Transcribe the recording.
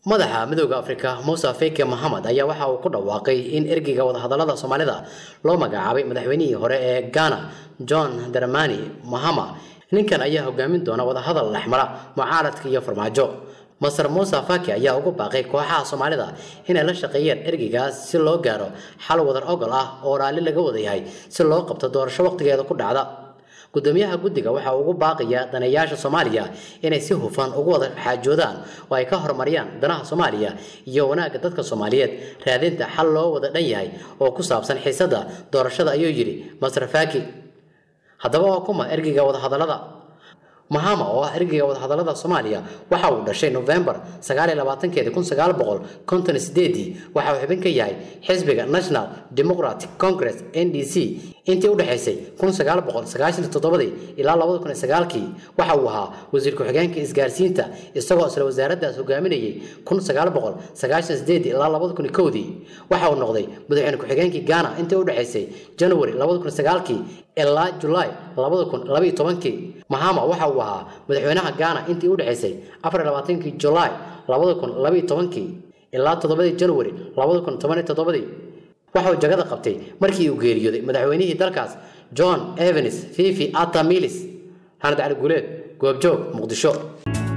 madaxa midooda afrika muuse feke mohamed ayaa waxa uu ku dhawaaqay in ergeyga wadahadalada soomaalida loo magacaabay madaxweynihii hore ee ghana john dramani mahama ninkan ayaa hogaamin doona wadahadal dhexmara mucaaradka iyo farmaajo masar muuse fake ayaa ugu baaqay kooxaha soomaalida inay la shaqeeyeen ergeygaas si loo gaaro xal wadar ogol ah oo raalli laga wada yahay si loo qabto doorasho waqtigeeda ku dhacda gudoomiyaha guddiga waxa uu ugu baaqayaa daneeyaasha soomaaliya inay si hufan ugu wada xaajoodaan oo ay ka horumariyaan danaha soomaaliya iyo wanaagga dadka soomaaliyeed raadinta xal loo wada dhan yahay oo ku saabsan xiisadda doorashada ayuu yidhi masar faki haddaba waa kuma ergeyga wadahadallada mahama oo ah ergeyga wadahadallada soomaaliya waxa uu dhashay novembar sagaaliyolabaatankeedi kun sagaal boqol konton sideedii waxa uu xubin ka yahay xisbiga national democratic congress n d c intii u dhexaysay kun sagaal boqol sagaashan toddobadii ilaa labada kun iyo sagaalkii waxa uu ahaa wasiir ku-xigeenka isgaarsiinta isagoo isla wasaaraddaas hogaaminayay kun sagaal boqol sagaashan sideedii ilaa labada kun iyo kowdii waxa uu noqday madaxweyne ku-xigeenkii ghana intii u dhexaysay january labada kun iyo sagaalkii ilaa julaay labada kun labaiyo tobankii mahama waxa uu ahaa madaxweynaha ghana intii u dhexaysay afar iyo labaatankii julaay labada kun labaiyo tobankii ilaa toddobadii january labada kun toban iyo toddobadii waxa uu jagada qabtay markii uu geeriyooday madaxweynihii dalkaas john evans fifi atamilis xanad cali guuleed goobjoog muqdisho